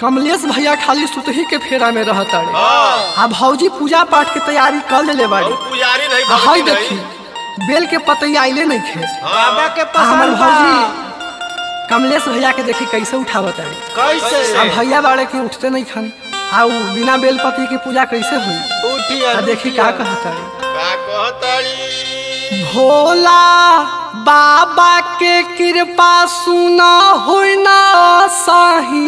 कमलेश भैया खाली सुतही के फेरा में रहत अड़े हाँ आ भौजी पूजा पाठ के तैयारी कर लेले बाड़ी और पुजारी नहीं आ हई भगवती देखी नहीं बेल के पतई आइले नहीं खे बाबा के आ हमर पसंद बा भौजी कमलेश भैया के देखी कैसे उठावत अड़े कैसे आ भैया बाड़े के उठते नहीं खन आ उ बिना बेलपति के पूजा कैसे हुई उठी आ देखी का कहत अड़े का कहताड़ी भोला बाबा के कृपा सुना होई ना सही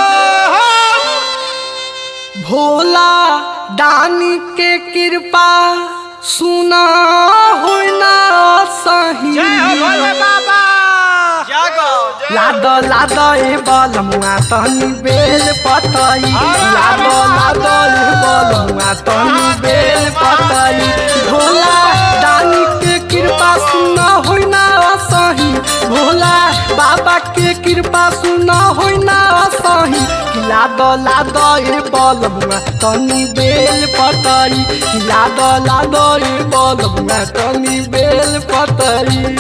भोला दानी के कृपा सुना होई ना सही जय हो भोले बाबा जागो लाद लाद ए बलमुआ तनी बेल पतई लाद लाद ए बलमुआ तनी बेल पतई भोला दानी के कृपा सुना होई ना सही भोला बाबा के कृपा सुना होई ना सही लाद लाद ए बलमुआ तनी बेल पतई लाद लाद ए बलमुआ तनी बेल पतई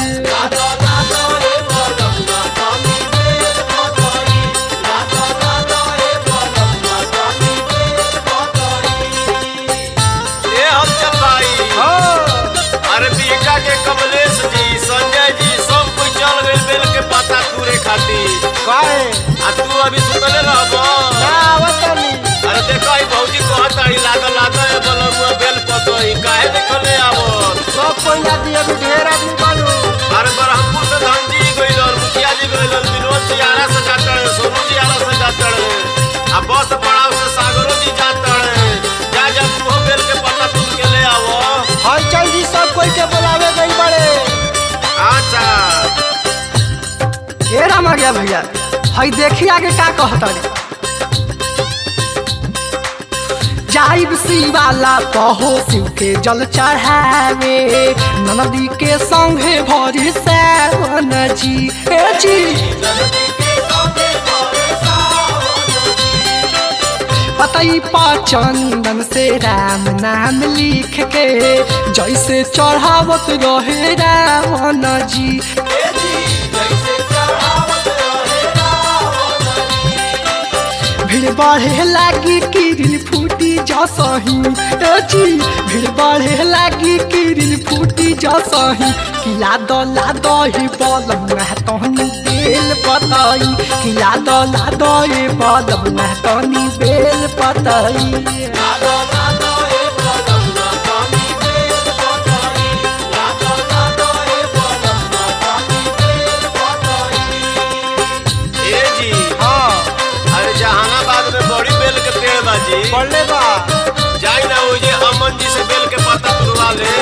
ए हम चल भाई हो अरे बीका के कमलेश जी संजय जी सब कोई चल गए बेल के पता तूरे खातिर काहे आ तू अभी सुतले रहब ना आवतनी अरे देखो ई भौजी कहताड़ी लागल लागल ए बलमुआ बेल पतई काहे देखले आवत सब कोई आदि अभी ढेर आदमी बानू अरे बरहमपुर से धन जी गइल और मुखिया जी गइल और विनोद जी आरा से जातड़ सोनू जी आरा से जातड़ आ बस पड़ाव से सागरो जी जातड़ जा जा तू बेल के पता तुम के ले आवो हलचल जी सब कोई के बुलावे गई बड़े अच्छा ए रामा गया भैया हई देखी आगे का कहता रे जाइब शिवाला पहो शिव के जल चढ़ावे ननदी के संगे भरी सावन जी ए जी पतई पर चंदन से राम नाम लिख के जैसे चढ़ावत रहे रावण जी भीड़ बढ़े लागी किरिल फूटी जसही ए जी भीड़ बढ़े लागी किरिल फूटी जसही किला दला दही बलम तहनी बेल पतई किला दला दही बलम तहनी बेल पतई ए जी हाँ अरे जहानाबाद में बड़ी बेल के पेड़ बाजी पढ़ले बा जाई ना वो जे अमन जी से बेल के पत्ता तुड़वा ले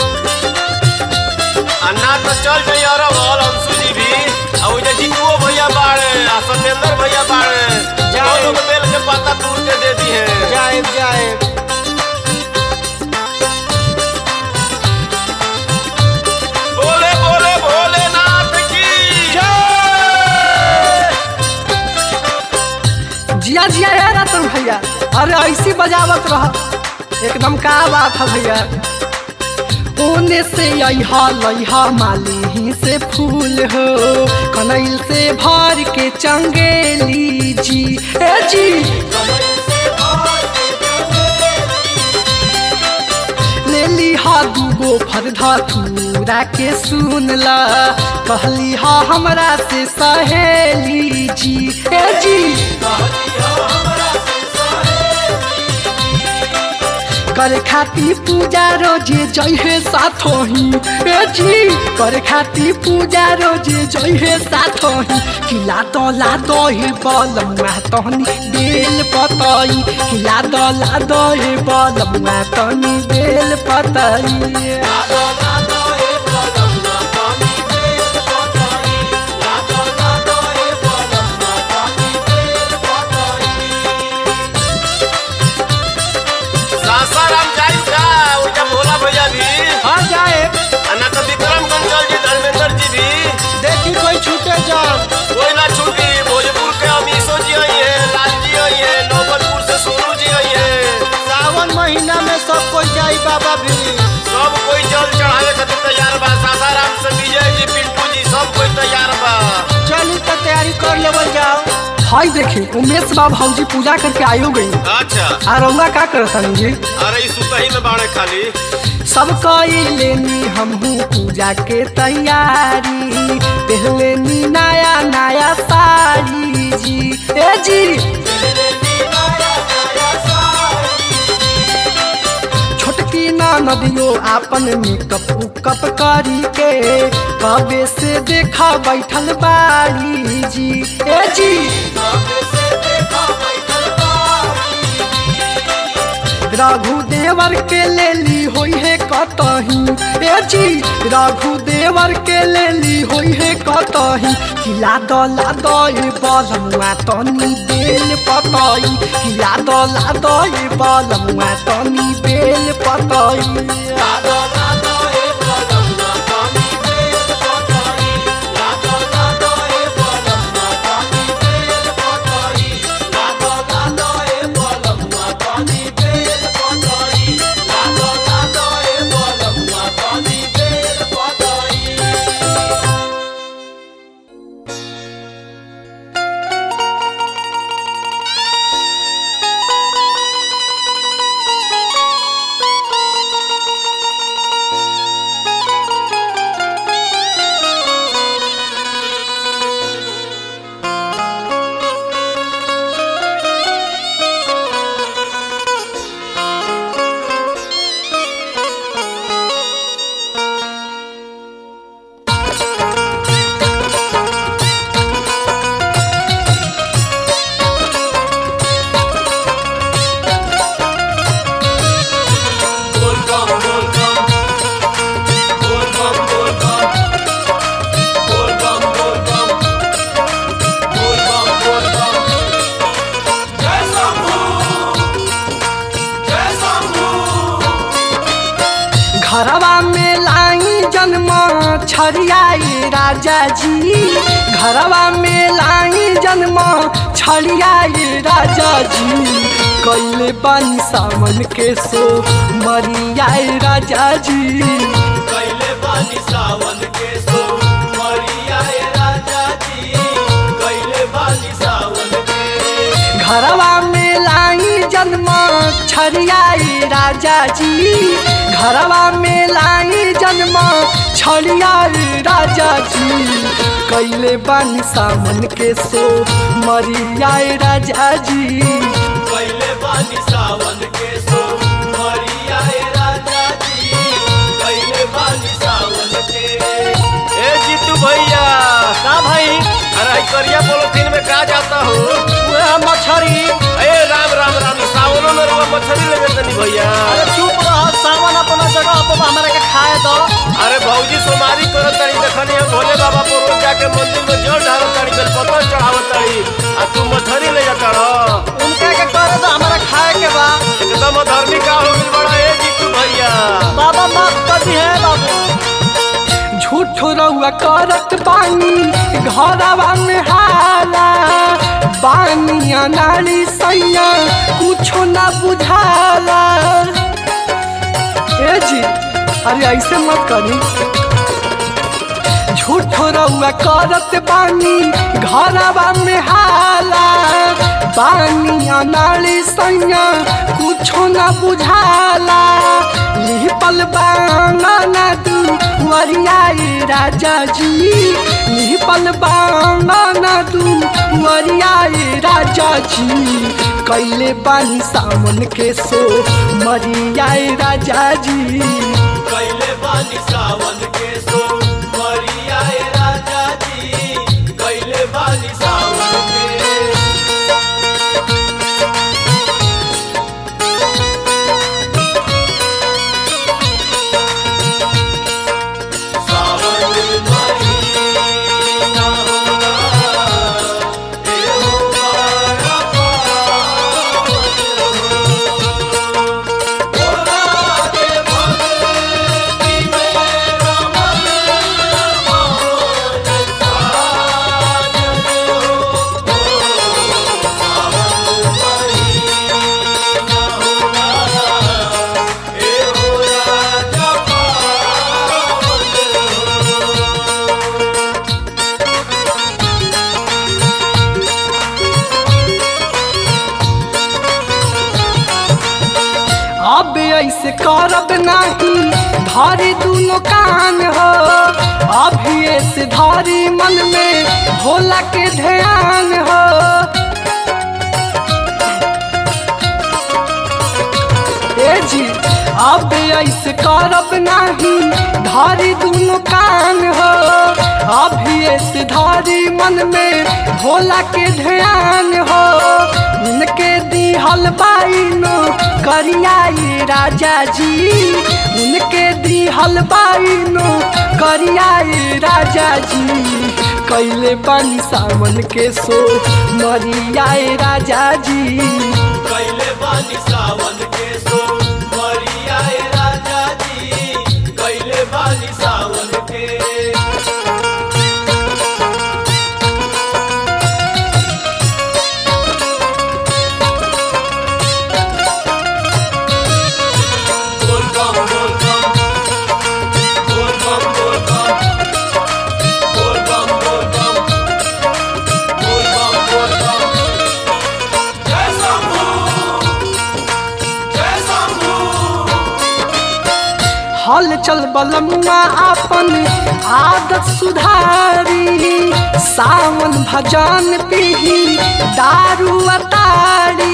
अन्ना तो चल जाई और बोल अंशु जी भी आ वो जे जीतुओ भैया बाड़े आ सत्येंद्र भैया बाड़े जाए। वो लोग बेल के पत्ता तोड़ के दे दी है जाए जाए बोले बोले भोलेनाथ की जिया जिया है रतन भैया अरे ऐसी बजावत रह एकदम का बात है भैया ओने से अहा लहा माली ही से फूल हो कनैल से भर के चंगेली जी ए जी ले लिहा दूगो फरधा थूरा के सुन ला कहली हा हमरा से सहेली जी ए जी करे खाती पूजा रोजे जइहे साथो ही ए जी करे खाती पूजा रोजे जइहे साथो ही किला दला दही बलमुआ तहनी बेल पतई किला दला दही बलमुआ तहनी बेल पतई सासाराम जाई का वो जे भोला भैया भी हाँ जाए अन्ना तो विक्रमगंज चल जी धर्मेंद्र जी भी देखी कोई छूटे जान कोई ना छूटी भोजपुर के अमीशो जी आई है लाल जी आई है नौबतपुर से सोनू जी आई है सावन महीना में सब कोई जाई बाबा भी सब कोई जल चढ़ावे खातिर तैयार बा सासाराम से विजय जी पिंटू जी सब कोई तैयार बा चली तो तैयारी कर लेवल जाओ हाय देखी उमेश बा भौजी पूजा करके आयो गई अच्छा आ रउआ का करतनी जी अरे ई सुतही में बाड़े खाली सब लेनी हमहू पूजा के तैयारी पहलेनी नया नया साड़ी जी ए जी छोटकी ना नदियो आपन मेकअप उकअप करी के कबे से देखा बैठल बाड़ी जी ए जी रघु देवर के लेली होई है कतही ए जी रघु देवर के लेली होई है कतही किला दला दई बलमुआ तनी बेल पतई किला दला दई बलमुआ तनी बेल पतई घरवा में लाई जन्म छड़ियाई राजा जी घरवा में लाई जन्म छड़ियाई राजा जी कैले बानी सावन के सो मरियाई राजा जी कैले बानी सावन के सो मरिया राजा जी कैले बानी सावन के घरवा में लाई जन्म छड़ियाई राजा जी घरवा में लाई जन्म छड़ियाई राजा जी कैले बानी सावन के सो मरियाई राजा जी कैले बानी सावन के सो मरिया राजा जी कैले बानी सावन के ए जीतू भैया का भाई अरे ई करिया पोलोथीन में का जाता हो वह मछरी ए राम राम राम सावनो में रुआ मछली लेवे तनी भैया अरे चुप रह सावन अपना जगह पर हमरा के खाए दो अरे भौजी सोमारी करत तड़ी देखनी हम भोले बाबा को रोज जाके मंदिर में जल ढारत तड़ी बेल पत्थर चढ़ावत तड़ी आ तू मछली ले जाता रह उनका के करे दो हमरा खाए के बा एकदम धर्मी का हो गइल बड़ा ए जीतू भैया बाबा माफ कर दी है बाबू झूठ रउआ करत बानी घरवा में हाला बानी अनाड़ी सैया कुछो ना बुझाला ए जी अरे ऐसे मत करी झूठ रउआ करत बानी घरवा में हाला बानी अनाड़ी सैया कुछो ना बुझाला लिपल बांगना तू वरियाई राजा जी लिपल बांगना तू वरियाई राजा जी कैले बानी सावन के सो मरियाई राजा जी कैले बानी सावन के सो मरिया राजा जी कैले बानी सावन के सावन महीना एहो बड़ा पावन भोला के भक्ति में ऐसे करब नाही धरी दुनो कान हो अभी ऐसे धरी मन में भोला के ध्यान हो ए जी अब ऐसे करब नाही धारी दुनो कान हो अभी ऐसे धारी मन में भोला के ध्यान हो उनके दिहल बाइनो करियाई राजा जी उनके दिहल बाइनो करियाई राजा जी कैले पानी सावन के सो मरियाए राजा जी कैले बानी सावन के सो मरियाए राजा जी कैले बानी सावन के बोल बम बोल बम बोल बम बोल बम बोल बम बोल बम बोल बम बोल बम जय शंभू जय शंभू हल चल बलमुआ अपन आदत सुधारी सावन भजन पीही दारू अतारी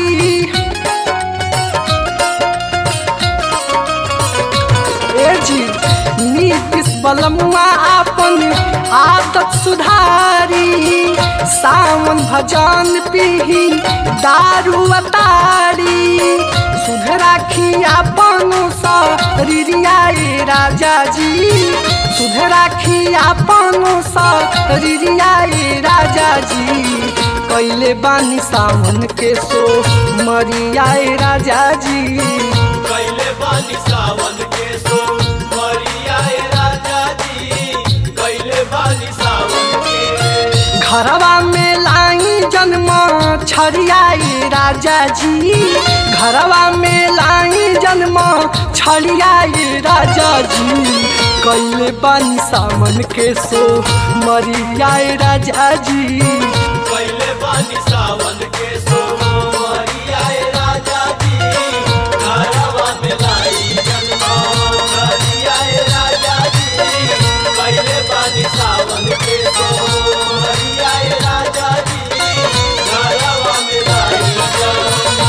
ए जी नीतीश बलमुआ अपन आदत सुधारी सावन भजन पीही दारू अतारी सुध राखी अपन शरीरियाए राजा जी सुध राखी अपन शरीरियाए राजा जी कैले बानी सावन के सो मरियाए राजा जी कैले बानी सावन के सो मरियाए राजा जी कैले बानी सावन के घरवा में लाई जन्म छड़ियाई राजा जी घरवा में लाई जन्म छड़ियाई राजा जी कैले बानी सावन के सो मरियाए राजा जी कैले बानी सावन के सो मरियाए राजा जी घरवा में लाई जन्मा मरियाए राजा जी कैले बानी सावन के सो मरियाए राजा जी घरवा में लाई जन्मा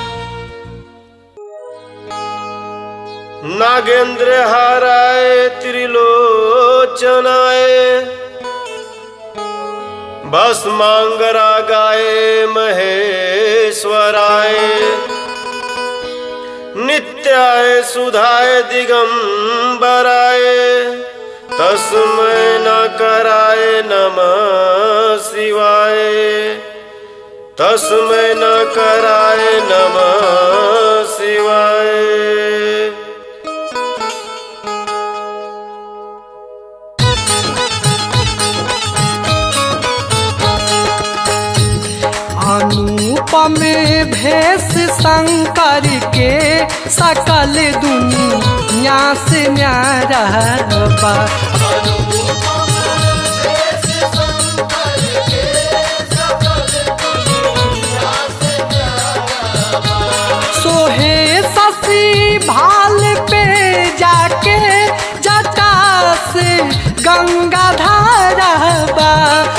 नागेंद्र हाराय त्रिलोचनाय बस मांगरा गाय महेश्वराय नित्याय सुधाय दिगंबराय तस्मै न कराय नमः शिवाय तस्मै न कराय नमः शिवाय अनुपम भेष शंकर के सकल दुनिया से न्यारा बा सोहे ससी भाल पे जाके जटा से गंगा धारा बा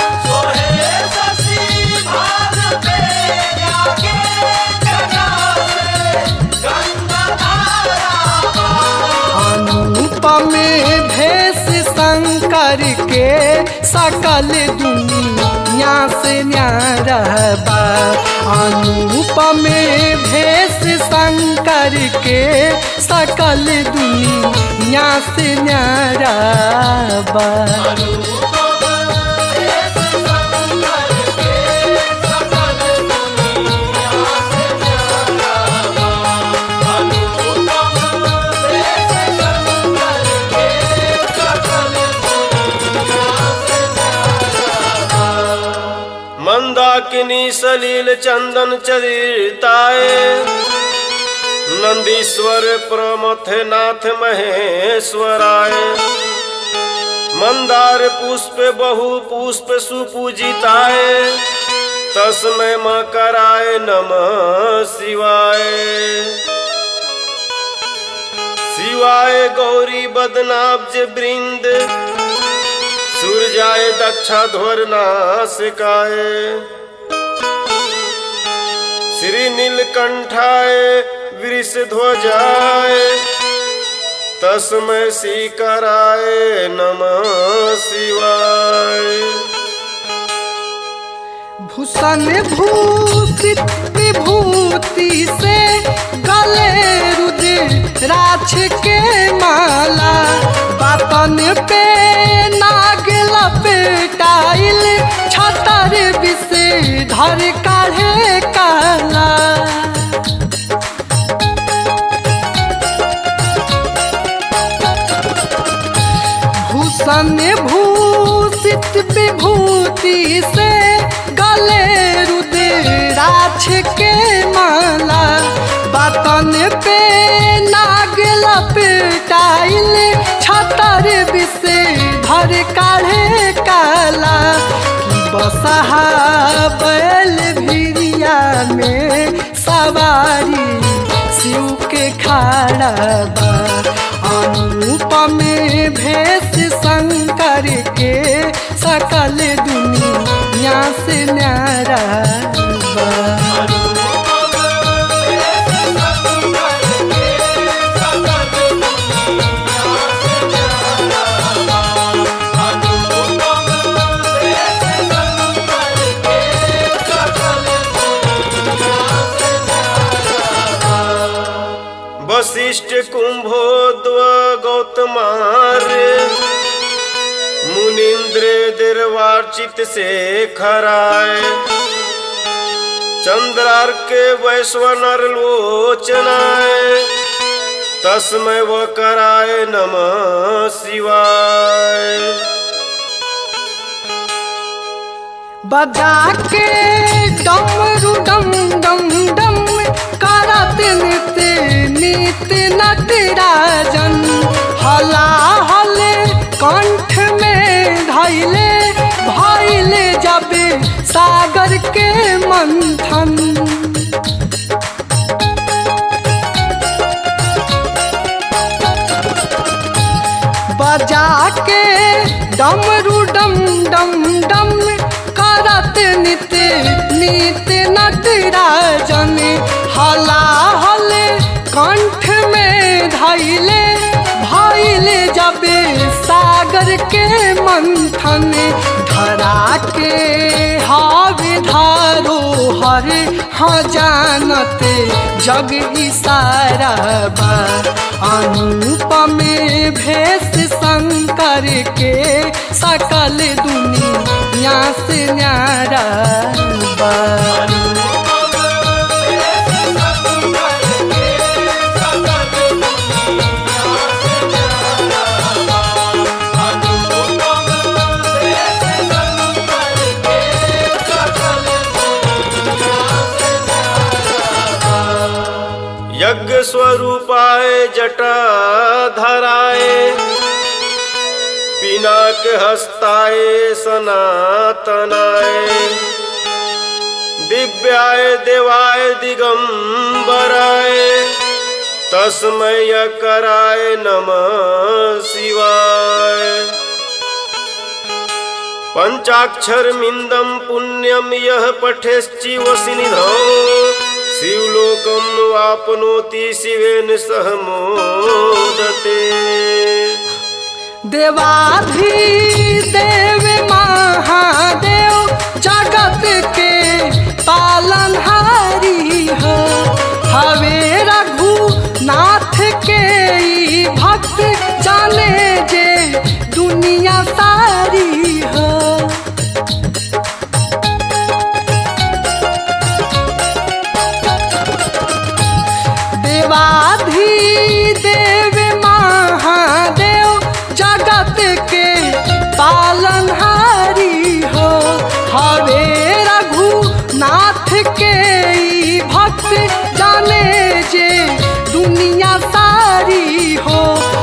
अनुपम भेष शंकर के सकल दुनिया से न्यारा बा अनुपम भेष शंकर के सकल दुनिया से न्यारा बा मंदाकिनी सलील चंदन चरिताय नंदीश्वर प्रमथे नाथ महेश्वराय मंदार पुष्प बहु पुष्प सुपूजिताय तस्मै मकराय नमः शिवाय शिवाय गौरी बदनाब्ज वृंद सूर्याय दक्षा ध्वर नासिकाय श्री नीलकंठाय वृष ध्वजाय तस्मै श्रीकराय नमः शिवाय भूषण भूषित विभूति से गले रुद्राक्ष के माला बातन पे नाग लपेटाइल छतर विषे धर काढ़े काला भूषण भूषित विभूति से गले रुद्राक्ष के माला बतन पे नाग लपेटाइल छतर विषे धर काढ़े काला कि बसहा बैल भिरिया में सवारी शिव के खाड़ा बा अनुपम भेष शंकर के सकल दुनिया से न्यारा बा वशिष्ठ कुंभोद्व गौतमार्य मुनिंद्र दिर्वार्चित से खराय चंद्रार्क वैश्वनर लोचनाय तस्मै व कराय नमः शिवाय बजा के डमरू डम डम डम करत नित नित नटराजन हला हले कंठ में धैले भैले जब सागर के मंथन बजा के डमरू डम डम डम करत नित नित नटराजन हला हले कंठ में धैले भैले जब सागर के मंथन धरा के हावे धारो हर हाँ जानत जग इसारा बा अनुपम भेष शंकर के सकल दुनिया से न्यारा बा यज्ञ स्वरूपाय जटा धराय पिनाक हस्ताय सनातनाय दिव्याय देवाय दिगंबराय तस्मय कराय नमः शिवाय पंचाक्षर मिंदम पुण्यम यह पठेश्चिवसि निधौ शिवलोकम वापनोति शिवेन सह मोदते देवाधि देव महादेव जगत के पालनहारी हो हवे रघुनाथ के ई भक्त जाने जे दुनिया सारी हो देवाधि देव महादेव जगत के पालनहारी हो हवे रघुनाथ के ई भक्त जाने जे दुनिया सारी हो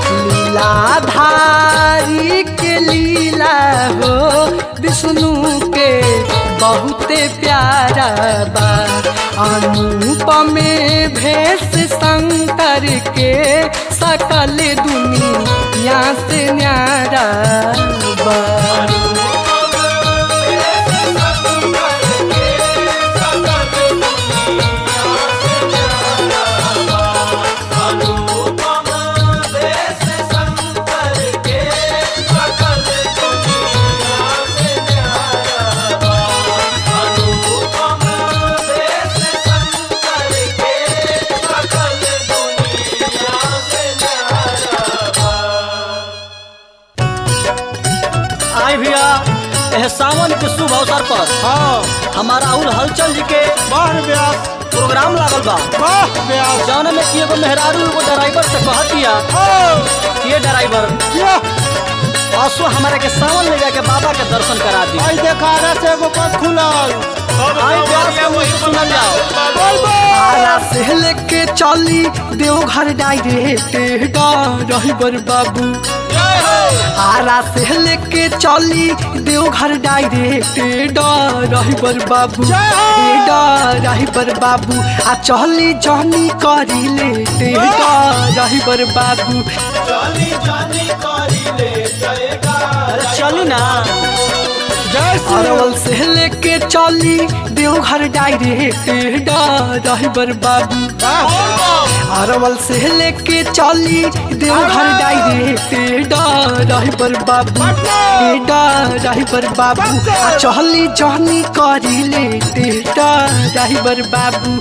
लीलाधारी के लीला हो विष्णु के बहुते प्यारा बा अनुपमे भेष शंकर के सकल दुनिया से न्यारा बा आई भैया एह सावन के शुभ अवसर पर हाँ हमारा राहुल हलचल जी के वाह व्यास प्रोग्राम लागल बा वाह व्यास जौन में कि एगो मेहरारू एगो ड्राइवर से कहत दिया ओ ये ड्राइवर ये असो हमारे के सावन ले जाके बाबा के दर्शन करा दी आई देखा रहा से एगो बस खुलल आई व्यास के मुंह से सुनल जाओ बोल बो आरा से लेके चली देवघर डायरेक्ट ड्राइवर बाबू आरा से लेके चली देवघर डायरेक्ट ड्राइवर बाबू जय हो! ड्राइवर बाबू आ चली जहनी करी ले ड्राइवर बाबू अरे चली ना जय श्री अरवल से लेके चली देवघर डायरेक्ट ड्राइवर बाबू अरवल से लेके चली देवघर डायरेक्ट ड्राइवर बाबू ड्राइवर बाबू आ चली जहनी करी ले ड्राइवर बाबू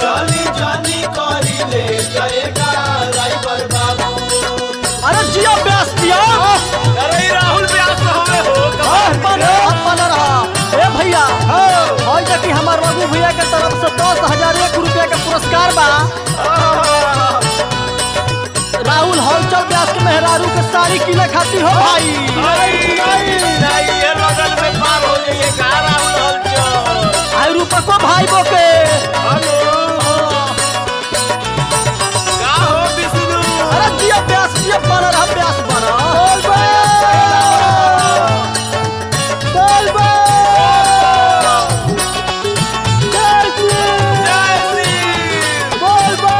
अरे जिया व्यास जिया अरे ई राहुल व्यास तो हमें हो अपन अपन रहा ए भैया और देखी हमार रघु भैया के तरफ से दस हजार एक रुपया के पुरस्कार बा राहुल हलचल व्यास के मेहरारू के साड़ी किने खातिर हो भाई नहीं ये बगल में पार हो जाइए कहाँ राहुल हलचल आई रूपको भाई बोके हेलो का हो विष्णु अरे जिया व्यास जिया बना रहा व्यास बना बोल बो जय श्री जय श्री बोल बो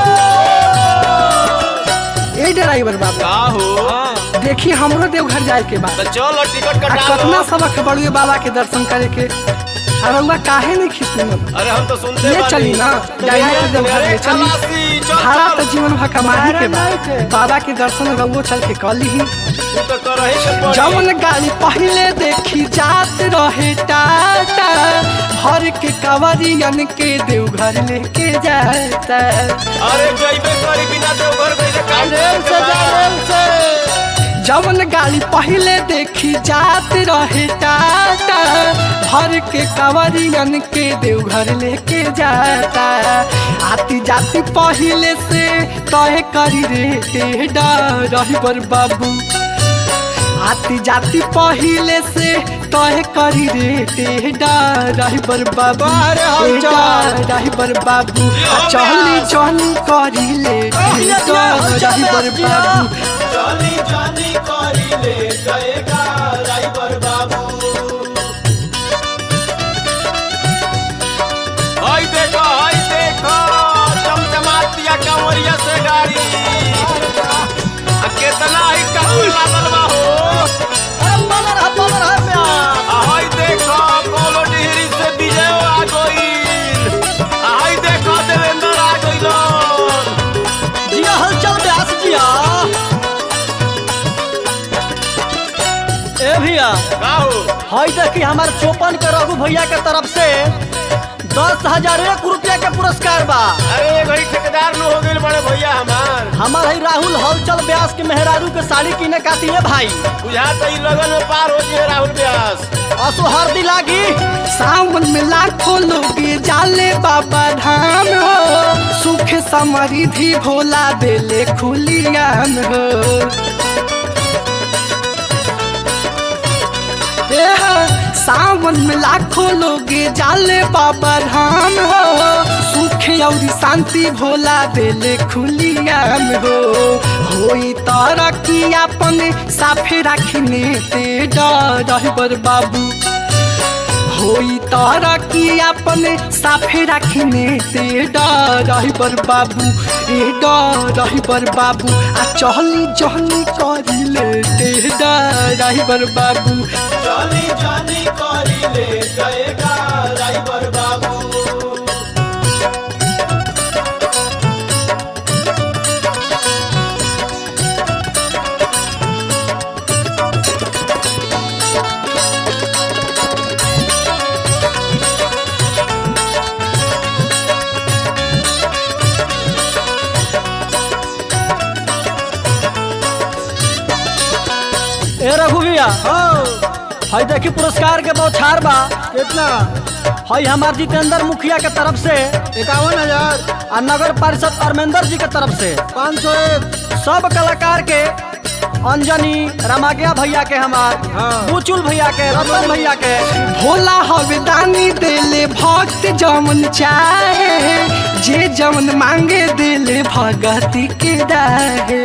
ए ड्राइवर बाबू का हो देखी हमरो देवघर जाए के बाद तो चलो टिकट आ कटा कितना लो सबक बड़ुए बाबा के दर्शन करे के आ रउआ काहे नहीं खिसुनत अरे हम तो सुनते ले बानी। चली ना डायरेक्ट देवघर अरे ले चली खलासी चल भाड़ा तो चल जीवन भर कमाही के भाड़ा नहीं बाद थे। बाबा के दर्शन रउओ चल के कली ही तू तो करही के पड़ी जवन गाड़ी पहले देखी जात रहे टाटा भर के कवरियन के देवघर लेके जाता अरे जइबे करी बिना देवघर गइले काम रेल से जा रेल से जवन गाड़ी पहले देखी जात रहे टाटा भर के कवरियन के देवघर लेके जाता आती जाती पहले से तय करी रे ड्राइवर बाबू आती जाती पहले से तय करी रे ड्राइवर बाबू अरे हम चल। ड्राइवर बाबू आ चली चली करी ले ड्राइवर बाबू चली जानी करी ले जाएगा ड्राइवर बाबू हाय देखो हाय देखो चमचमातिया कंवरिया से गाड़ी आ केतना ही कहू लागल बा हो अरे बना रहा बना रहा व्यास आ हाय देखो कोनो डिहरी से विजय आ गइल आ हाय देखो देवेंद्र आ गइल जिया हलचल व्यास जिया ए भैया का हो हई देखी हमार चौपन के रघु भैया के तरफ से दस हजार एक रुपया के पुरस्कार बा अरे घड़ी ठेकेदार न हो गइल बड़े भैया हमार हमार हई राहुल हलचल व्यास के मेहरारू के साड़ी किने खाती है भाई बुझाता ई लगन में पार हो जिए राहुल व्यास असो हरदी लागी सावन में लाखों लोग जाले बाबा धाम हो सुख समृद्धि भोला देले खुलियान हो एह, सावन में लाखों लोग जाले बाबा धाम हो सुख और शांति भोला देले खुलियान हो होई तरक्की अपन साफे राखिने ते डर बाबू होई तारा की अपने साफे रखने ते ड्राइवर बाबू ए ड्राइवर बाबू आ चहली जहली करिले ते ड्राइवर बाबू जानी जानी करी ले जाएगा ड्राइवर बाबू ए रघु भैया हई देखी पुरस्कार के बौछार बा कितना हई हमार जितेंद्र मुखिया के तरफ से इक्यावन हजार और नगर परिषद अरमेंदर जी के तरफ से पाँच सौ एक सब कलाकार के अंजनी रमाग्या भैया के हमार हाँ। बुचुल भैया के रतन भैया के भोला हवे दानी देले भक्त जमन चाहे जे जमन मांगे देले भगती के दाहे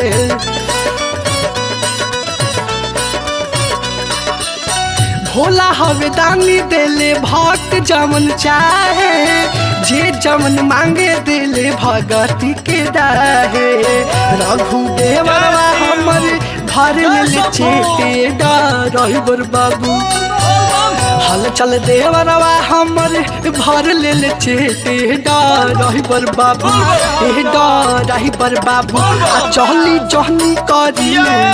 भोला हवे दानी देले भक्त जमन चाहे जे जमन मांगे देले भगती के दाहे रघु देवरवा हमर भर ले चेटे डर बाबू हल चल देवरवा हमर भर ले ले चेटे डर बाबू ए डर बाबू आ चहली जहनी करी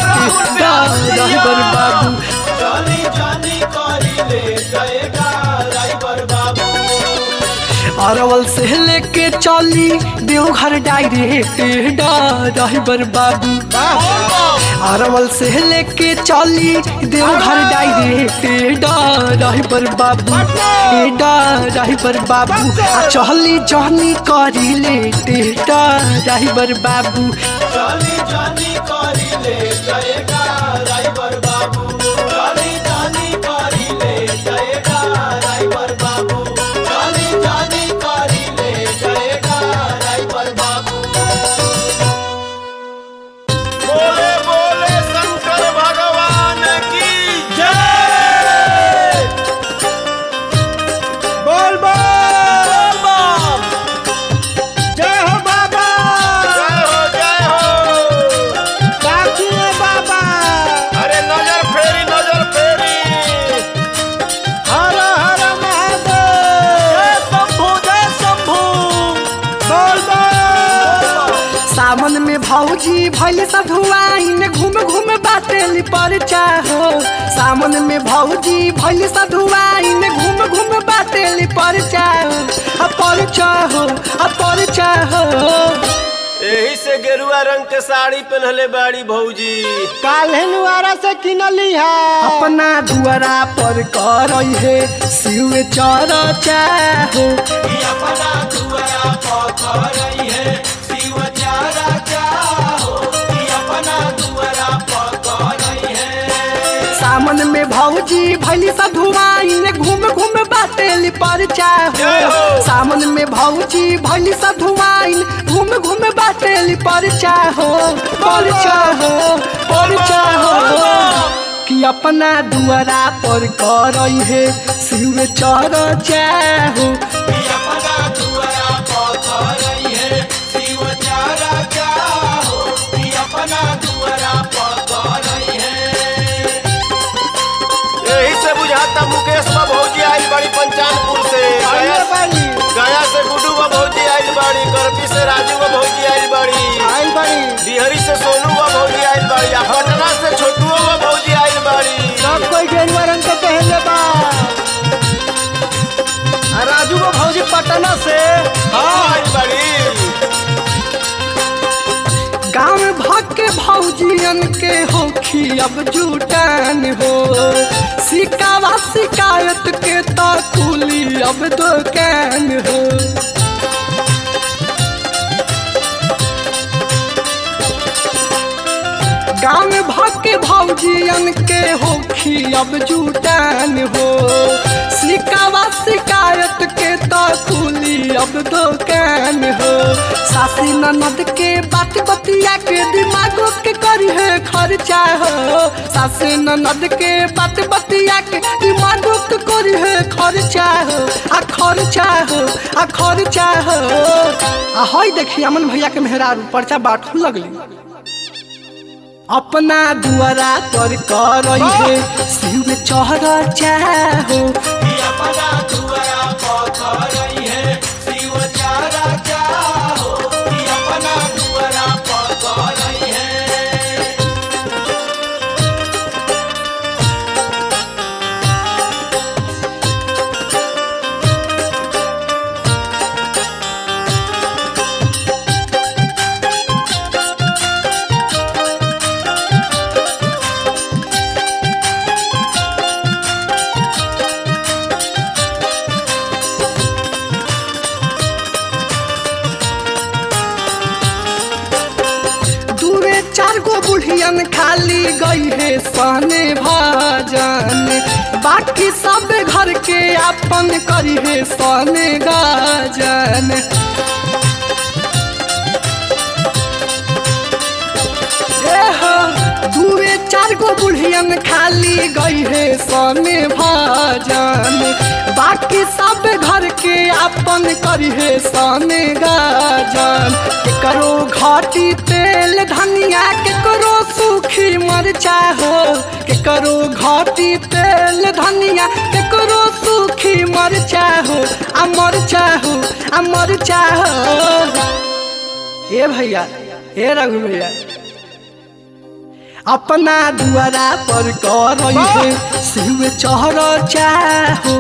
डर बाबू जानी जानी करी ले जाएगा ड्राइवर बाबू अरवल से लेके चली देवघर डायरेक्ट डर बाबू अरवल से लेके चली देवघर डायरेक्ट डर बाबू ए डर बाबू आ चहली जहनी करी लेट डर बाबू जानी जानी करी ले जाएगा ड्राइवर बाबू जानी जानी करी ले जाएगा ड्राइवर बाबू जानी जानी करी ले जाएगा ड्राइवर बाबू बोले बोले शंकर भगवान की जय बोल बोल जय हो बाबा जय हो जय हो काकी है बाबा अरे नजर फेरी नजर फेरी हर हर महादेव शंभु जय शंभु बोल बोल सावन में भौजी भैल सधुआइन घूम घूम बाटेली पर चाहो सावन में भौजी भैल सधुआइन घूम घूम बाटेली पर चाहो आ पर चाहो आ पर चाहो यही से गेरुआ रंग के साड़ी पहनले बाड़ी भौजी काल्हे नुआरा से किनली है अपना दुआरा पर कर है शिव चर चाहो अपना दुआरा पकर रही है शिव चारा चाहो अपना दुआरा पकर रही है सामन में भौजी भैली सधुआइन घूम घूम बाटेली पर जय चाहो हो। सामन में भौजी भैली सधुआइन घूम घूम बाटेली पर चाहो पर चाहो पर चाहो कि अपना दुआरा पर करई है शिव चर चाहो अपना दुआरा पकर रही है शिव चारा चाहो अपना दुआरा पकर रही है यही से बुझाता मुकेश बा भौजी आई बड़ी पंचानपुर से आइए गया बाड़ी गया से गुड्डू बा भौजी आई बड़ी करपी से राजू बा भौजी आई बड़ी आई बाड़ी बिहारी से सोनू बा भौजी आई बड़ी आ पटना से छोटुओ बा भौजी आई बड़ी सब कोई गेरुआ रंग के पहनले बा आ राजू को भौजी पटना से हाँ आई बड़ी गाँव भाग के भौजियन के होखी अब जुटान हो शिकावा शिकायत के तो खुली अब दुकान हो गाँव भाग के भौजी भौजियन के होखी अब जुटान हो सिकावा शिकायत के तो खुली अब दुकान हो सासी ननद के बात बतिया के दिमागो के करी है खर्चा हो सासी ननद के बात बतिया के दिमागो के करी है खर्चा हो आ खर्चा हो आ खर्चा हो आ हई देखी अमन भैया के मेहरारू पर्चा बाटू लगली अपना दुआरा पर कर है शिव में चढ़ चाहो दूरे चार गो बुढ़ियन खाली गई है सहने भजन बाकी सब घर के अपन करी है सहने गाजन एहो, दूरे चार गो बुढ़ियन खाली गई है सहने भजन बाकी सब घर के अपन करी है सहने गाजन करो घाटी तेल धनिया के करो सूखी मरचा हो के करो घाटी तेल धनिया के करो सूखी मरचा हो आ मरचा हो आ मरचा हो ए भैया ए रघु भैया अपना दुआरा पर कर है शिव चढ़ चाहो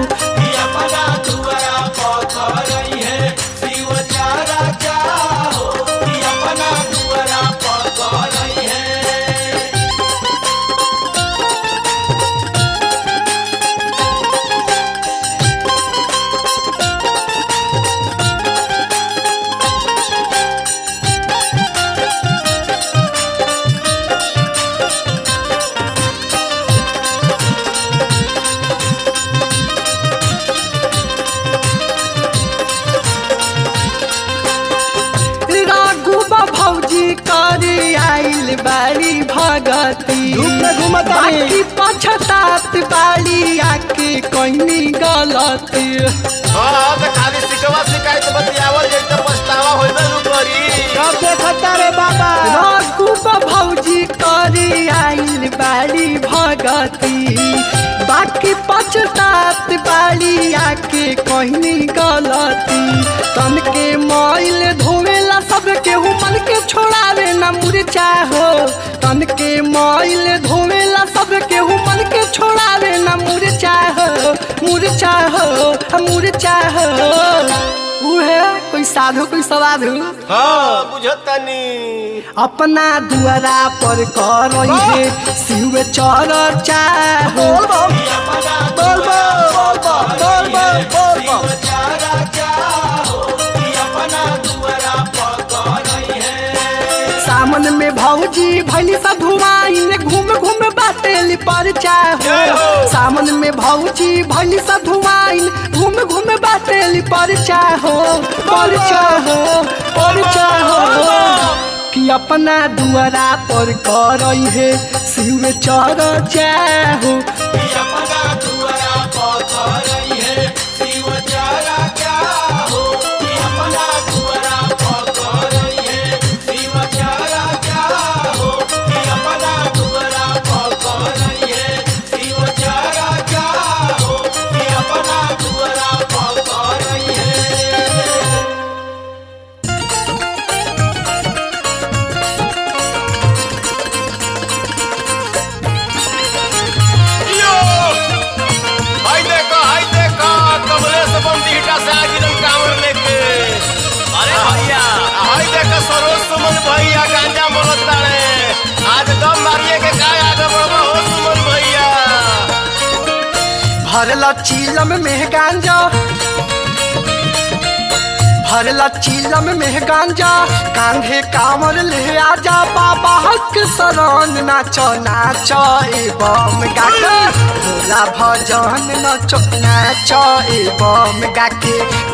राघुबा भौजी करे आइल बाड़ी भगती धूप में घूमत बाड़ी। बाकी पछतात बाड़ी आके कहनी गलती हाँ तो खाली सिकवा शिकायत बतियावल जाई तो पछतावा होइबे नु करी कब देखता रे बाबा राघुबा भौजी करे आइल बाड़ी भगती बाकी पछतात बाड़ी आके कहनी गलती तन के मैल धोवेला सब केहू मन के छोड़ावे ना मुरचा हो तन के मैल धोवेला सब केहू मन के छोड़ावे ना मुरचा हो मुरचा हो मुरचा हो उहे कोई साधु कोई सवाधु हाँ बुझतनी अपना दुआरा पर कर है शिव चर चाहो बोल बोल बोल बोल बोल बोल बोल सामन में भौजी भैली सब धुआइन घूम घूम बाटेली पर चाहो सामन में भौजी भैली सब धुआइन घूम घूम बाटेली पर चाहो पर चाहो पर चाहो कि अपना दुआरा पर कर है शिव चर चाहो यो हाय देखो हाय देखो कमलेश बंदीटा से आगिरन कांवर लेके अरे भैया हाय देखो सरोज सुमन भैया गांजा मोलत तारे आज दम मारिए के काय आगे बढ़बो हो सुमन भैया भरल चीलम में गांजा भरला चीलम में गांजा कांधे कांवर ले आजा बाबा हक शरण नाचो नाचो ए बम गाके भोला भजन नाचो नाचो ए बम गाके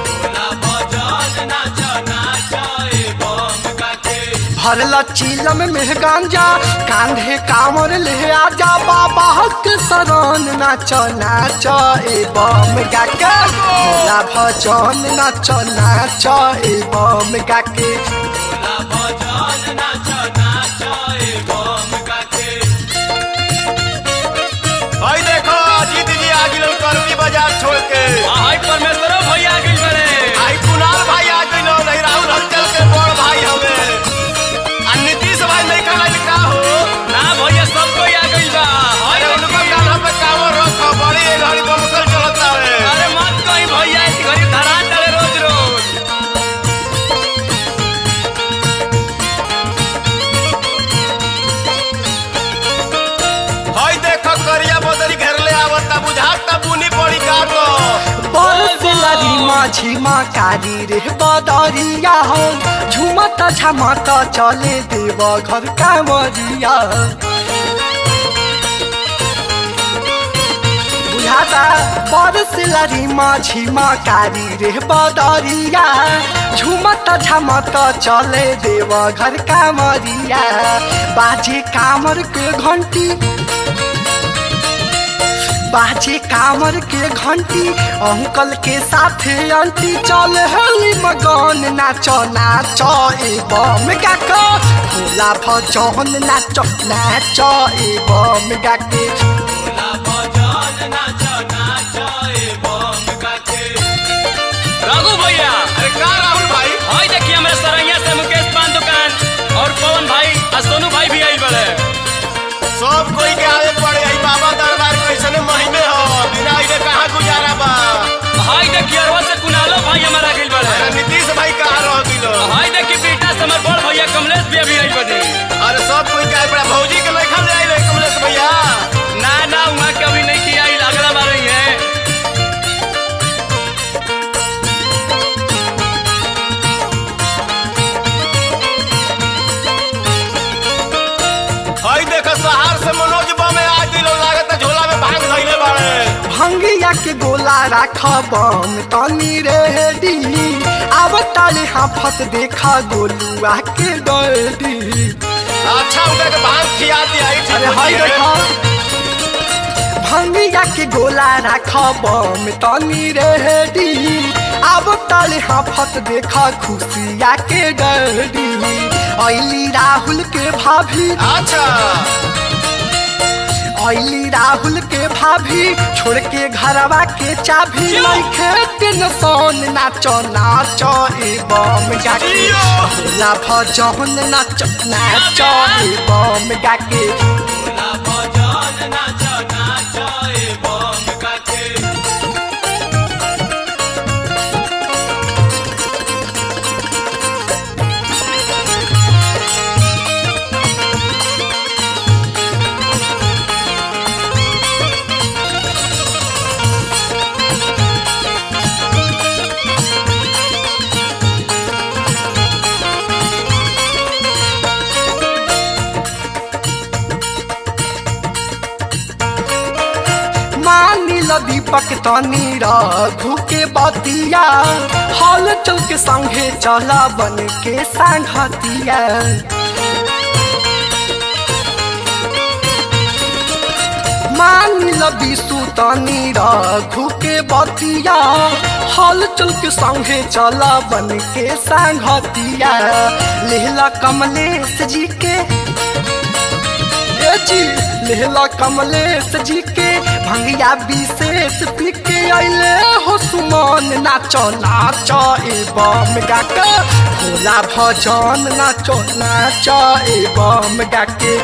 भरला चीलम में गांजा कांधे कांवर ले आजा बाबा हक शरण नाचो नाचो ए बम गाके भोला भजन नाचो नाचो ए बम गाके भाई देखो अजीत जी आ गिरल करनी बाजार छोड़ के हाय परमेश्वर भैया गइल बड़े आई कुणाल भाई आ गइल नहीं राहुल हलचल के बड़ भाई हवे आ नीतीश भाई नहीं खाना लिखा हो ना भैया सब कोई आ गइल बा हाय अरे उनको कान्हा पे कावर रखो बड़ी ये घड़ी बमकल चलता है अरे मत कहीं भैया इस घड़ी धरा चले रोज रोज हई देखो करिया बदरी घेरले आवता बुझाता बुनी पड़ी का तो बरसलरी माझी मा कारी रे बदरिया हो झुमत झमत चले देव घर कामरिया बुझाता बरसलरी माझी मा कारी रे बदरिया झुमत झमत चले देव घर कामरिया बाजे कामर के घंटी बाजे कामर के घंटी अंकल के साथ आंटी चल हली मगन नाचो नाचो ए बम गाके भोला भजन नाचो नाचो ए बम गाके रघु भैया अरे का राहुल भाई हाय देखिए हमारे सरैया से मुकेश पान दुकान और पवन भाई और सोनू भाई भी आइल बड़े सब कोई के आवे पड़े आई बाबा दरबार कैसने महीने हो बिना इने कहाँ गुजारा बा हाय देखिए अरवा से कुनालो भाई हमारा गइल अरे बड़े नीतीश भाई कहाँ रह गिलो हाय देखिए बेटा से हमार बड़ भैया कमलेश भी अभी आइल बड़े अरे सब कोई के आए पड़ा भौजी के नहीं खा जाए कमलेश भैया ना ना वहाँ के अभी नहीं किया आइल अगला बार ही है हई देखो सहार से मनोज बम आ दिलो लागत है झोला में भांग धइले बाड़े भंगिया के गोला राख बम तनी रेडी अब ताले हाफत देखा गोलुआ के डडी अच्छा उनका के भांग खिया दिया ई ठीक अरे होती हाय है। देखा भंगिया के गोला राख बम तनी रेडी अब ताले हाफत देखा खुशिया के डडी ऐली राहुल के भाभी अच्छा ऐली राहुल के भाभी छोड़ के घरवा के चाभी लइखे टेंशन नाचो नाचो ए बम गाके जियो। भोला भजन नाचो नाचो ए बम गाके मानिल दीपक तनी रघु के बतिया हल चल के संगे चला बन के संगतिया मानिल विशु तनी रघु के बतिया हल चल के संगे चला बन के संगतिया लेहला कमलेश जी के ए जी लेहला कमलेश जी के भंगिया विशेष पी के अइले हो सुमन नाचो नाचो ए बम गाके भोला भजन नाचो नाचो ए बम गाके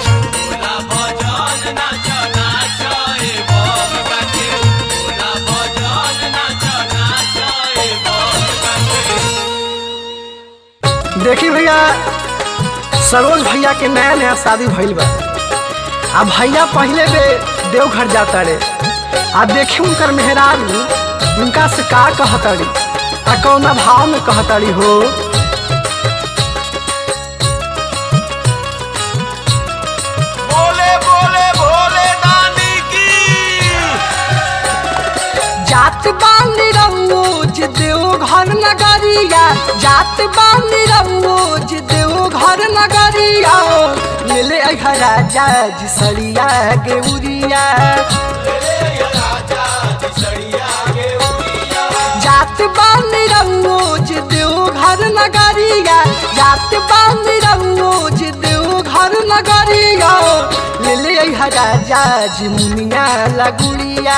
देखी भैया सरोज भैया के नया नया शादी भइल बा आ भैया पहले बे देवघर जाता रे आ देखी उनकर मेहरारू उनका से का कहतड़ी आ कौना भाव में कहताड़ी हो बोले बोले भोले दानी की जात बानी रमोज देव घर नगरिया जात बानी रमोज देव घर नगरिया ले ले आई राजा जी सड़िया गेउरिया जात बानी रमोज देव घर नगरिया जात बानी रमोज देव घर नगरिया ले ले आई राजा जी मुनिया लगुड़िया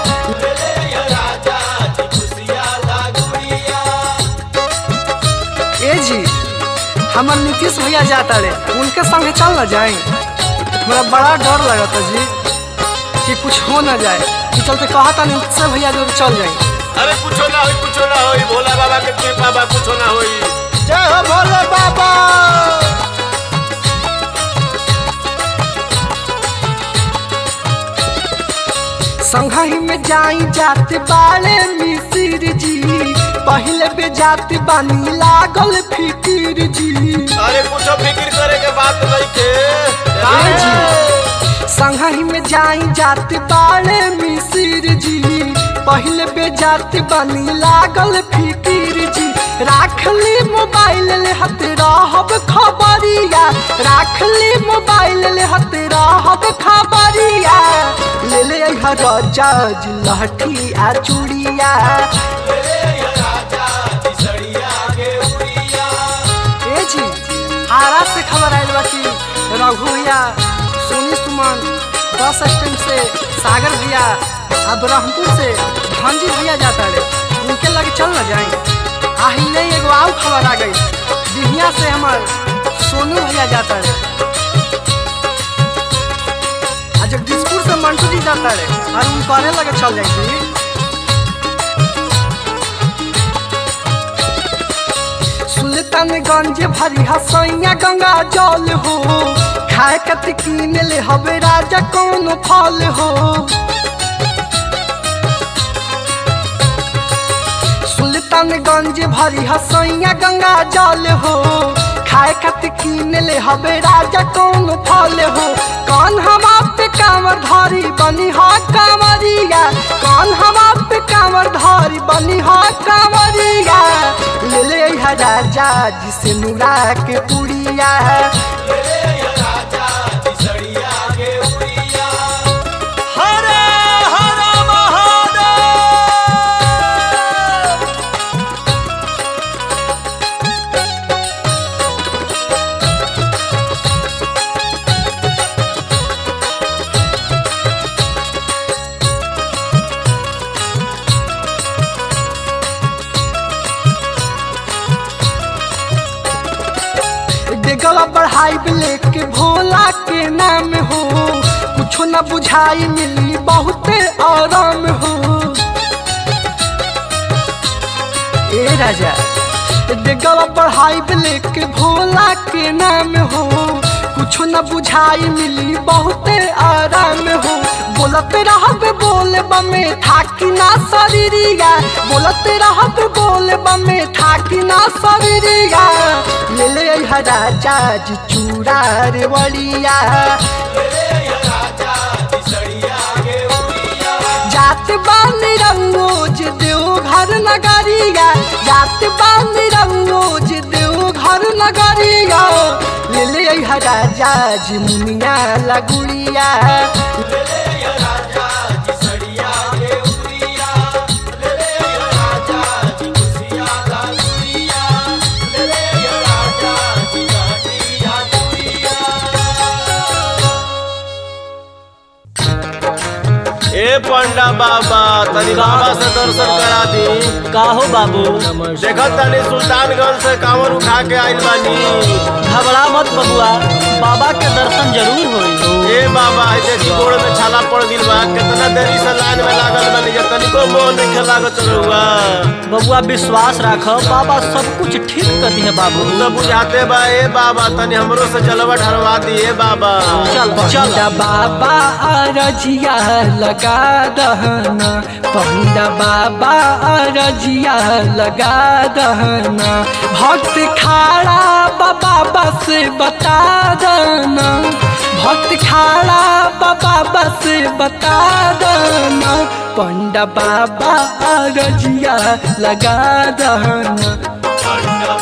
ए जी हमर नीतीश भैया जाता रे उनके संगे चल न जाए हमरा बड़ा डर लगता जी कि कुछ हो न जाए कि चलते कहता नीतीश भैया जो चल जाए अरे कुछो ना होई कुछो ना होई भोला बाबा के कृपा बा कुछो ना होई जय हो भोले बाबा संघही में जाई जाते बाले मिसिर जी पहले बे जाते बानी लागल फिकिर जी अरे कुछो फिक्र करे के बात नहीं के ए जी संघही में जाई जाते बाले मिसिर जी पहले बे जाते बानी लागल फिकिर जी राख ली मोबाइल ले हत रहब खबरिया राख ली मोबाइल ले हत रहब खबरिया ले ले आई राजा जी लहठी आ चूड़िया ए जी आरा से खबर आयल बा कि रघु भैया सोनी सुमन बस स्टैंड से सागर भैया आ ब्रह्मपुर से धनजी भैया जाता रे उनके लगे चल न जाए आहिले एगो आउ खबर आ गई बिहिया से हमार सोनू भैया जाता रे आ जगदीशपुर से मंटू जी जाता रे और उनके लगे चल जाए जी सुल्तानगंज भरी हसैया गंगा जल हो खाए कत कीन ले हवे राजा कौन फल हो सुल्तानगंज भरी हसैया गंगा जल हो खाए कत कीन ले हवे राजा कौन फल हो कौन हम पे कांवर धारी बनी हा कांवरिया कौन हम पे कांवर धारी बनी हा कांवरिया ले ले है राजा जिसे नुरा के पुड़िया हरे हरे महादेव डेगला बढ़ाई लेके भोला के नाम हो कुछो न बुझाई मिली बहुते आराम हो ए राजा डेगला बढ़ाई लेके भोला के नाम हो कुछो न बुझाई मिली बहुते आराम हो बोलत रहब बोल बमे थाकी ना शरीरिया बोलत रहब बोल बमे थाकी ना शरीरिया ले ले आई राजा जी चूड़ा रे वलिया जात बानी रंगोज देव घर नगरिया जात बानी रंगोज देव घर नगरिया ले ले आई राजा जी मुनिया लगुड़िया ए पंडा बाबा तनी बाबा से दर्शन करा दी काहो बाबू देखत तनी सुल्तानगंज से कांवर उठा के आइल बानी घबरा मत बबुआ बाबा के दर्शन जरूर होई ए बाबा ए देखी गोड़ में छाला पड़ गिल बा कितना देरी से लाइन में लागल बानी जब तनिको मोह नहीं लागत रहुआ बबुआ विश्वास राख बाबा सब कुछ ठीक कर दिए बाबू तू तो बुझाते बा ए बाबा तनी हमरो से जलवा ढरवा दिए बाबा चल चल पंडा बाबा अरजिया लगा दहना पंडा बाबा अरजिया लगा दहना भक्त खाड़ा बाबा बस बता दना भक्त खाड़ा बाबा बस बता दना पंडा बाबा अरजिया लगा दहना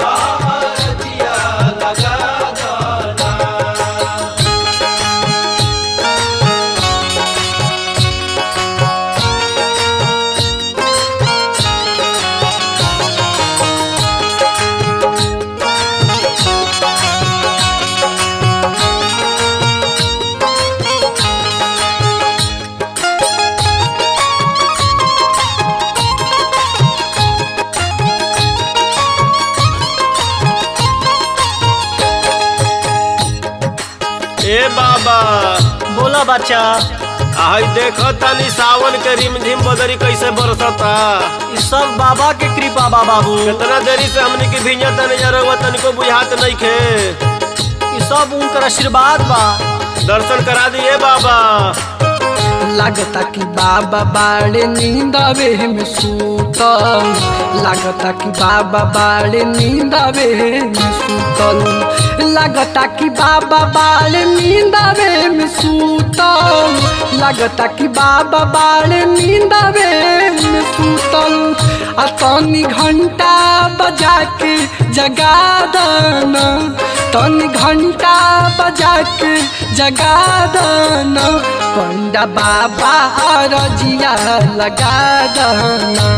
ए बाबा बोला बच्चा आई देखो तनी सावन के रिमझिम बदरी कैसे बरसता ई सब बाबा के कृपा बा बाबू कितना देरी से हमनी की भिंजा तनी जरवा तनिको बुझात नहीं खे ई सब उनकर आशीर्वाद बा दर्शन करा दिए बाबा लागता कि बाबा बाड़े नींदावे में सूतल लागता कि बाबा बाड़े नींदावे में सूतल लागता कि बाबा बाड़े नींदावे में सूतल लागता कि बाबा बाड़े नींदावे में सूतल आ तनी घंटा बजा के जगा दना तनी घंटा बजा के जगा दना पंडा बाबा रजिया लगा दना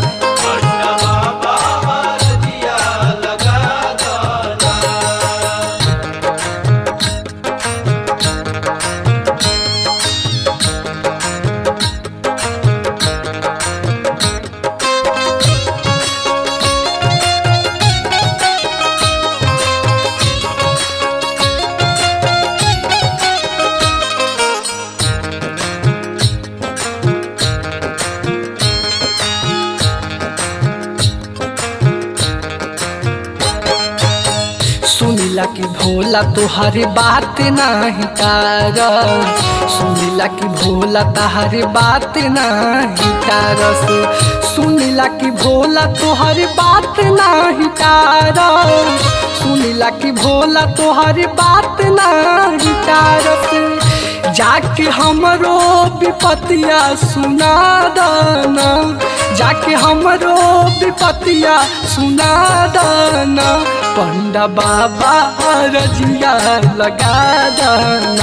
सुनिला कि भोला तुहरी बात नहीं तार सुनिला कि भोला तहरी बात नहीं तारस सुनिला कि भोला तुहरी बात नहीं तार सुनिला कि भोला तुहरी बात नहीं तारस जाके हमरो विपतिया सुना दाना जाके हमरो विपतिया सुना दाना पंडा बाबा रजिया लगा दाना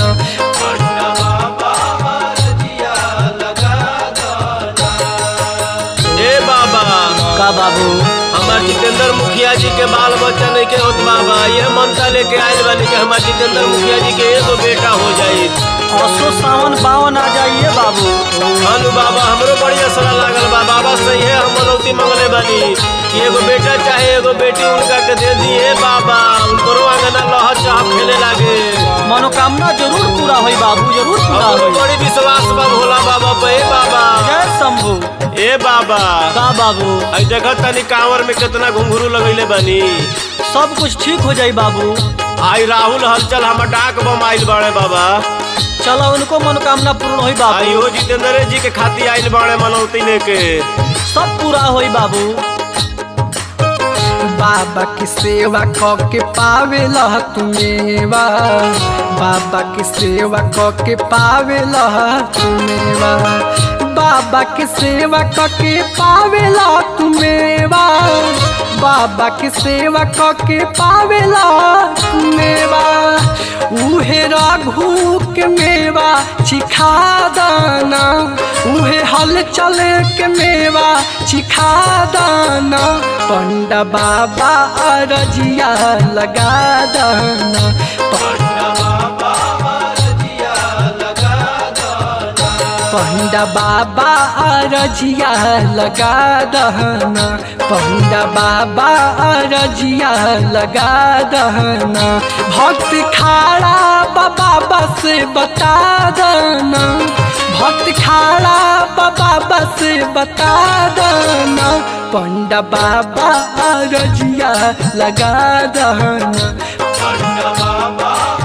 ए बाबा का बाबू हमार जितेंद्र मुखिया जी के बाल बच्चा नहीं के होत बाबा ये मनता लेके आयल बानी कि हमार जितेंद्र मुखिया जी के एगो बेटा हो जाई असो सावन बावन आ जाइए बाबू हानु बाबा हमरो बड़ी असरा लागल बा बाबा सही है हम मनौती मंगले बानी कि एगो बेटा चाहे एगो बेटी उनका के दे दिए बाबा उनको आंगना लह चाह खेले लागे मनोकामना जरूर पूरा होई बाबू जरूर पूरा हमरो होई बड़ी विश्वास बा भोला बाबा पे ए बाबा जय शंभू ए बाबा का बाबू आई देखत तनी कांवर में कितना घुंघरू लगैले बानी सब कुछ ठीक हो जाई बाबू आई राहुल हलचल हमर डाक बम आइल बाड़े बाबा चलो उनको मनोकामना पूर्ण होई बाबू आई हो जितेंद्र जी के खातिर आइल बाड़े मनौती लेके सब पूरा होई बाबू बाबा की सेवा क के पावेला तुमेवा बाबा की सेवा क के पावेला तुमेवा बाबा की सेवा क के पावेला तुमेवा बाबा की सेवा क के पावेला तुमेवा उहे रघु के मेवा चिखा दाना उहे हल चल के मेवा चिखा दाना पंडा बाबा रजिया लगा दाना पंडा बाबा रजिया लगा दहना पंडा बाबा रजिया लगा दहना भक्त खाड़ा बाबा बस बता दना भक्त खाड़ा बाबा बाबा से बता दना पंडा बाबा रजिया लगा दना पंडा बाबा